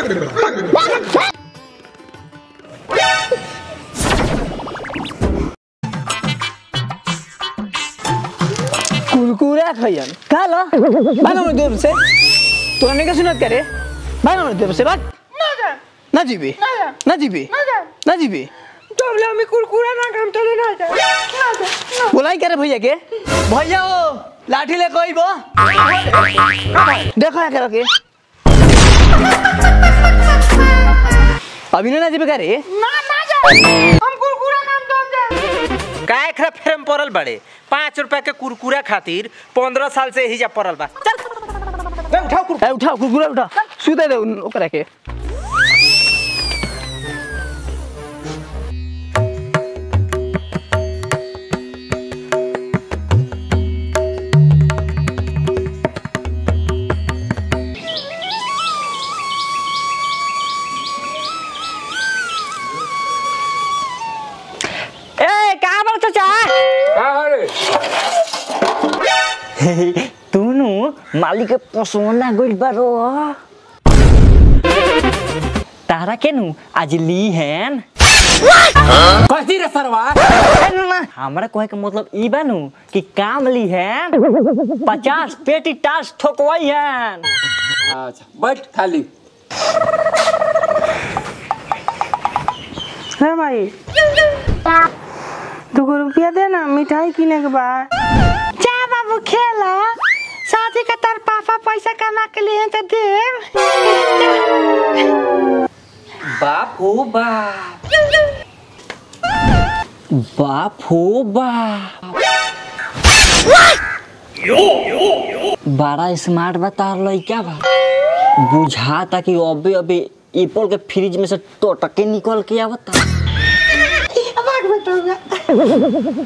कुरकुरा खैयन का लो भाग हमरे दूर से तोरा नहीं का सुनत करे भाग हमरे दूर से भाग ना जीबी ना जीबी ना जीबी तबले আমি কুরকুরা না খাম তাহলে না যা না যা बोलाई करे भैया के भैया ओ लाठी ले कोई बो देखो या करो के अभी ना जीबे करे না না যা हम कुरकुरा खाम तो हम जा काय खरा फेरम पड़ल बड़े पाँच रुपया के कुरकुरा खातिर पंद्रह साल से ही जा पड़ल बा चल ए, उठाओ कुरकुरा ए उठा कुरकुरा उठा सुते दे उन- ओकरा के ए कहाँ पर चाचा तुनु मालिक के पसोना गइल बारो तारा के नु आज ली हैन कथी रे सरवा ए, ना, ना, हमरा कहे के मतलब ई बानू कि काम ली हैन पचास पेटी टास ठोकवाई हैन अच्छा बैठ खाली है भाई दो रुपया दे ना मिठाई किने के बाद जा बाबू खेला साथी का तार पापा पैसा कमा के लिए तो दे बाप हो बाप बाप हो बाप बड़ा स्मार्ट बता लइका बा बुझाता कि अबे अबे एप्पल के फ्रिज में से टोटके निकल के आवता भाग बेटा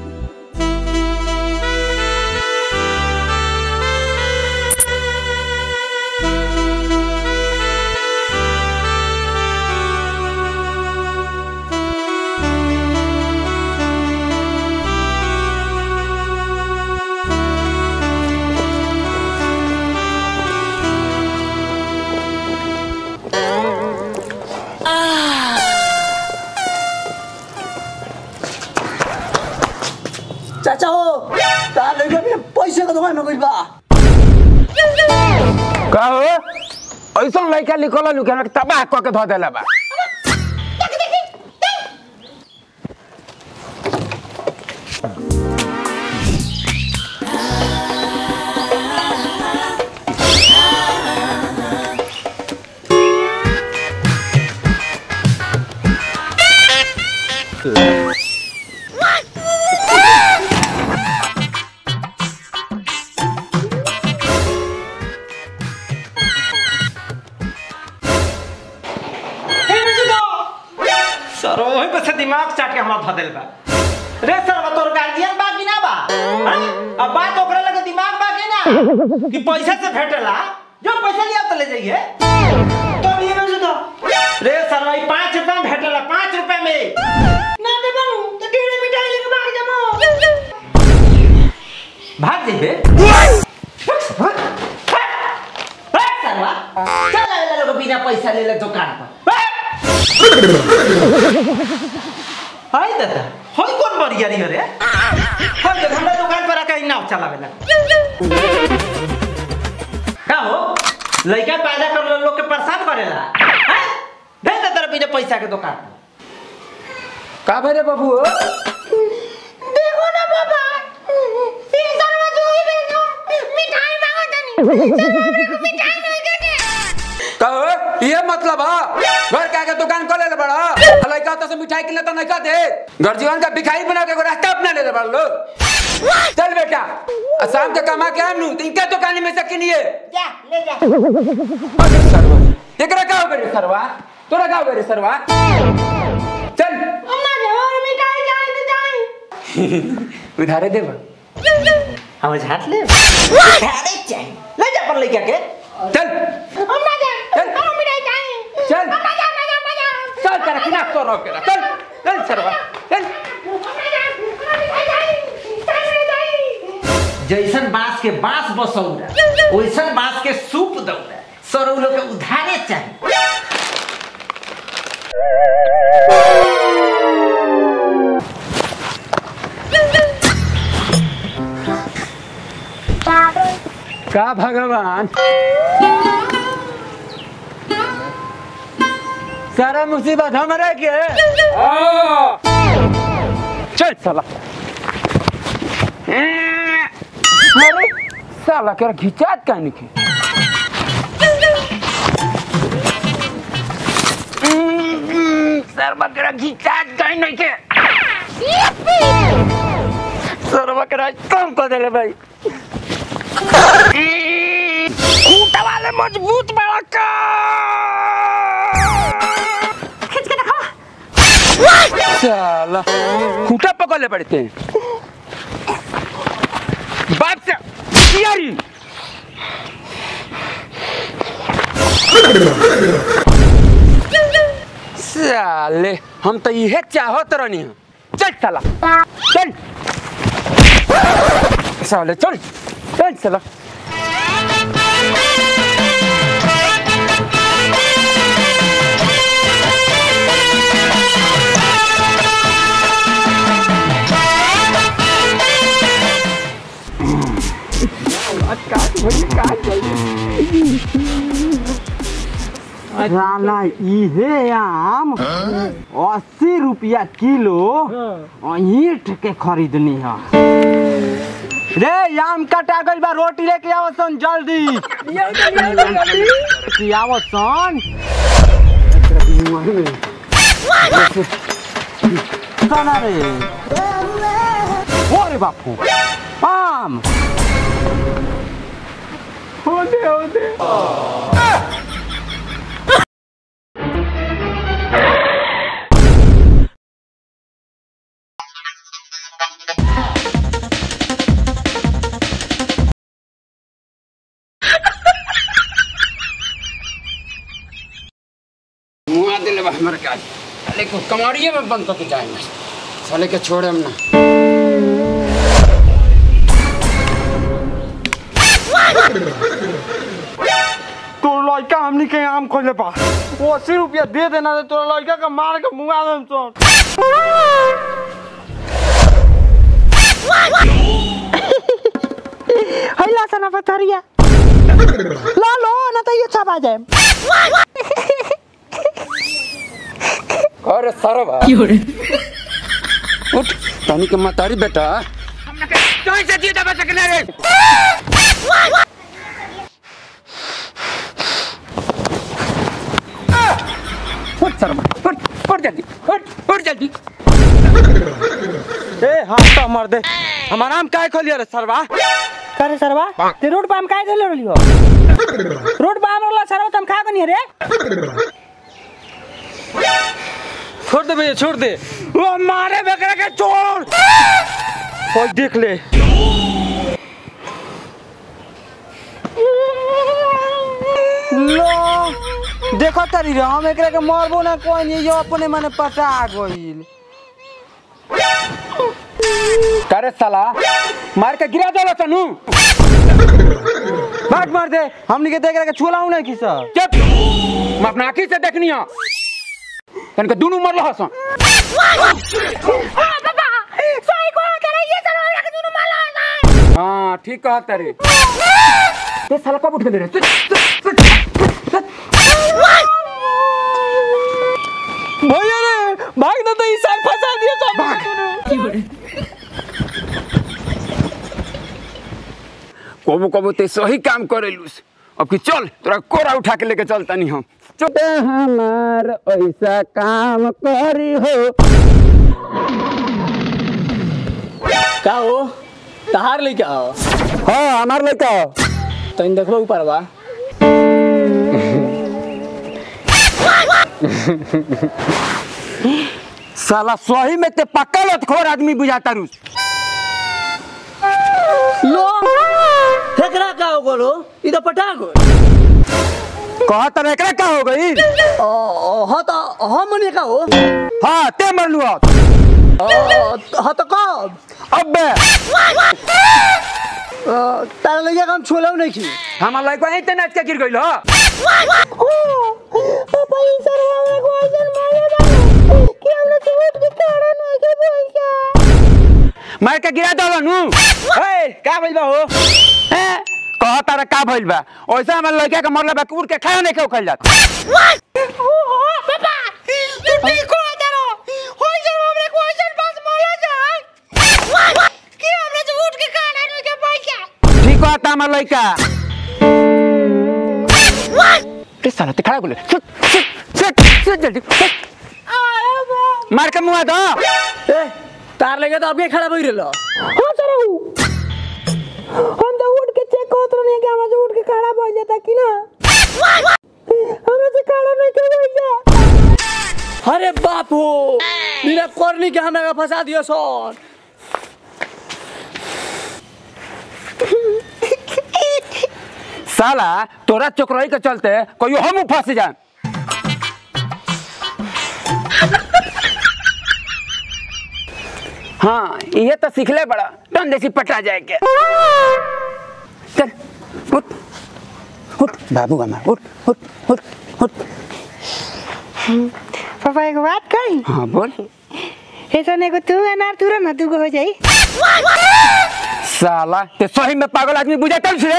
चाचा हो तार लइका में पैसे का दुकान में गइल बा का हो ऐसा लड़का निकल लुके तबाह क के धो देला बा सर वही पे से दिमाग चाट के हमरा धदेल बा रे सर तोर गार्जियन बा कि ना बा हाँ? अब बात ओकरा लगे दिमाग बा कि ना कि पैसा से भेटेला जो पैसा लिया तो ले जाइए तो ये में से दो रे सर भाई पाँच रुपया में भेटेला पाँच रुपया में ना दे बाबू तो ढेरे मिठाई लेके भाग जामो भाग जाइए सरवा चल आवे लोग बिना पैसा ले ले दुकान पर हाय दादा हाय कौन बढ़िया रही रे हाय देख हमरा दुकान पर आके नाव चलावेला का हो लड़का पैदा कर लो लोग के परेशान करेला हैं भेज दे तेरा बिना पैसा के दुकान पर का भरे बाबू देखो ना पापा ये सरवा जो ही भेजो मिठाई मांगो तनी सरवा मेरे को मिठाई नहीं देने कहो ये मतलब है घर के आगे दुकान खोले ले बड़ा लड़का तो से मिठाई किने तो नहीं का दे घर जीवन का भिखारी बना के एगो रास्ता अपना ले ले बड़ा लो चल बेटा आ शाम के कमा के आनू तो इनके दुकान में से किनिए जा ले जा अरे सरवा एकरा का हो बेरे सरवा तोरा का हो बेरे सरवा चल अम्मा जो और मिठाई जाए तो जाए उधारे देबा हम झाट ले झाड़े चाहिए ले जा पर लड़का के चल अम्मा जा चल। और मिठाई चाहिए चल अम्मा जा अम्मा जा अम्मा जा चल तेरा किना तो रोक के चल चल सरवा चल अम्मा जा और मिठाई चाहिए चाहिए चाहिए जैसन बांस के बांस बसौरा वैसन बांस के सूप दौड़ा सर उ लोग के उधारे चाहिए का भगवान सारा मुसीबत हमारे के चल साला अरे साला कर घिचात का निके सर बकरा घिचात का नहीं के सर बकरा कम कर देले भाई खूंटा वाले मजबूत बड़ा का खींच के देखो साला खूंटा पकड़ ले पड़ते हैं बाप से यारी साले हम तो इहे चाहत रहनी हैं चल साला चल साले चल चल साला साला इहे आम अस्सी रुपया किलो ईट के खरीदनी है रे आम कटा गइल बा रोटी लेके आओ सन जल्दी की आओ सन सना रे ओ रे बापू आम मुआ दिले बा हमर का साले को कमाड़िए में बंद करके जाएंगे साले के छोड़े हम ना तोर लड़का हमनी के आम खोले बा वो अस्सी रुपया दे देना तो तोर लड़का के मार के मुंगा देम सन हैला सना पथरिया ला लो ना तो ये छपा जाए अरे सरवा उठ तनी के मतारी बेटा हमने के कहीं से जीता बच सकने रे उठ सरवा उठ उठ जल्दी उठ उठ जल्दी ए हाथ तो मर दे हमार आम काहे खोलिया रे सरवा करे सरवा ते रोड पे हम काहे देले रहियो रोड पे हम वाला सरवा तुम खा गनी रे छोड़ दे भैया छोड़ दे वो मारे बकरा के छोड़ ओए देख ले लो देखो तारी रे हम एकरा के मारबो ना कोई नहीं जो अपने मने पटा गइल करे साला मार के गिरा दो तनु भाग मार दे हमनी के देख के छोला हूं ना की सर चुप मैं अपना आंखी से देखनी है तन के दोनों मर रहा सन पापा सही को करे ये सरवा के दोनों माला है हाँ ठीक कहा तेरे ये साला कब उठ के दे रहे सुत, सुत, सुत, सुत। भैया रे भाग ना तो इस साल फंसा दिया सब कबो कबो ते सही काम करेलुस अब कि चल तोरा कोरा उठा के लेके चलता नहीं हम चुप हमार ऐसा काम करी हो का हो तहार लेके आओ हाँ हमार लड़का तनी देखबो ऊपर बा साला सही में ते पक्का लतखोर आदमी बुझाता रुस लो हेकरा का हो गोलो ई तो पटा गो कहा तर एकरा का हो गई हाँ तो हम मने का हो हाँ ते मरलू अब हाँ तो कब अब बे तारा लगे हम छोला नहीं खी हमार लड़का यहीं ते नाच के गिर गइल हो पापा ई सरवा में को ऐसन मारे बा कि हमरा से उठ के खड़ा नहीं के पैसा मार के गिरा दो नु ए का भइल बा हो ए कह तारा का भइल बा ओइसे हमार लड़का के मरला बा कुर के खाया नहीं के उखल जात पापा तू ठीक हो तारो होई जब हमरे को ऐसन पास मोला जाए कि हमरा से उठ के खड़ा नहीं के पैसा ठीक कहता हमार लड़का के साला ते खड़ा बोले चुप चुप चुप चुप जल्दी चुप। मार के मुआ दो ए तार लगे तो आपके खड़ा भई रहलो हां सर हम तो उठ के चेक करत रहनी कि हमरा से उठ के खड़ा हो जाता कि ना हमरा से खड़ा नहीं के पैसा अरे बाप हो मेरा करनी के हमरा का फंसा दियो सोन साला तोरा चोकरई के चलते कहियो हम फंस जाए हाँ ये तो सीखले बड़ा टन जैसी पटा जाए के चल उठ उठ बाबू हमार उठ उठ उठ उठ पापा एक बात कही हाँ बोल ऐसा नहीं को तू अनार तुरंत ना तू को हो जाई साला ते सही में पागल आदमी बुझाता रे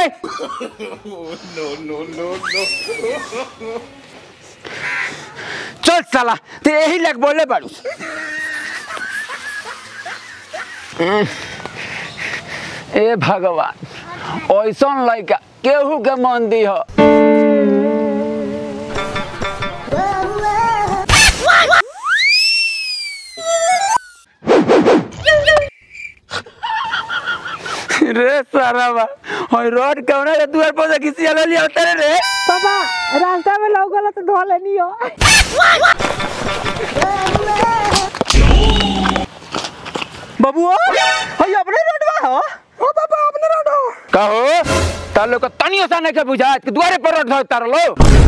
चल साला ते यही लग बोले बाड़ू ए भगवान ऐसन लड़का केहू के मन दी हो रे सारा बा और रोड कौना के दुआर पर से किसी अलग लिया उतरे रे पापा रास्ता में लौकला तो धो लेनी हो बबुआ हई अपने रोडवा हो ओ पापा अपने रोड हो कहो तार लोग तनी सा नहीं के बुझात कि दुआरे पर रोड तार लो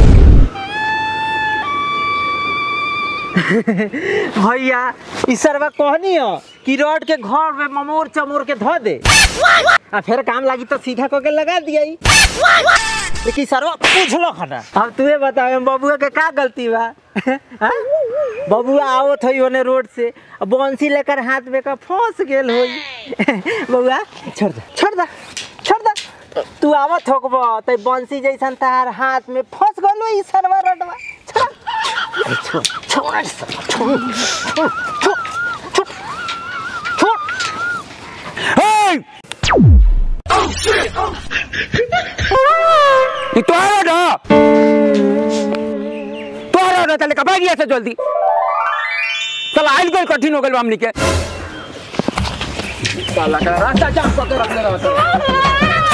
भैया ई सरवा कहनी हो कि रोड के घर में ममोर चमोर के धो दे आ फिर काम लागी तो सीधा कऽ के लगा दिया लेकिन सरवा पूछलो खना अब तुहे बताओ हम बबुआ के का गलती बा हाँ? बबुआ आवत होई ओने रोड से आ बंसी लेकर हाथ में का फंस गेल होई बबुआ छोड़ दे छोड़ दे छोड़ दे तू आवत होकबो त बंसी जैसन तार हाथ में फंस गलो ई सरवा रोडवा छोड़ छोड़ छोड़ छोड़ छोड़ छोड़ छोड़ हे ये तो आ रहा तो आ रहा चले कब गया से जल्दी चल आइल गल कठिन हो गल हमनी के साला का रास्ता जाम करके रख ले रहा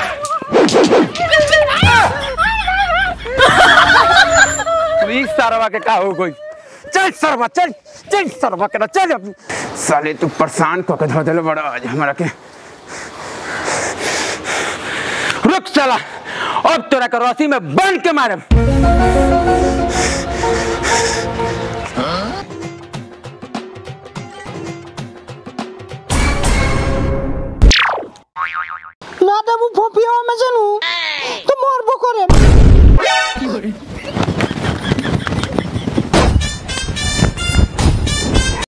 प्लीज सरवा के का हो गई चल सरवा चल चल सरवा के ना चल अब साले तू परेशान को के धो देले बड़ा आज हमरा के रुक साला अब तोरा के रस्सी में बंद के मारब ना तो वो फोफिया में से नु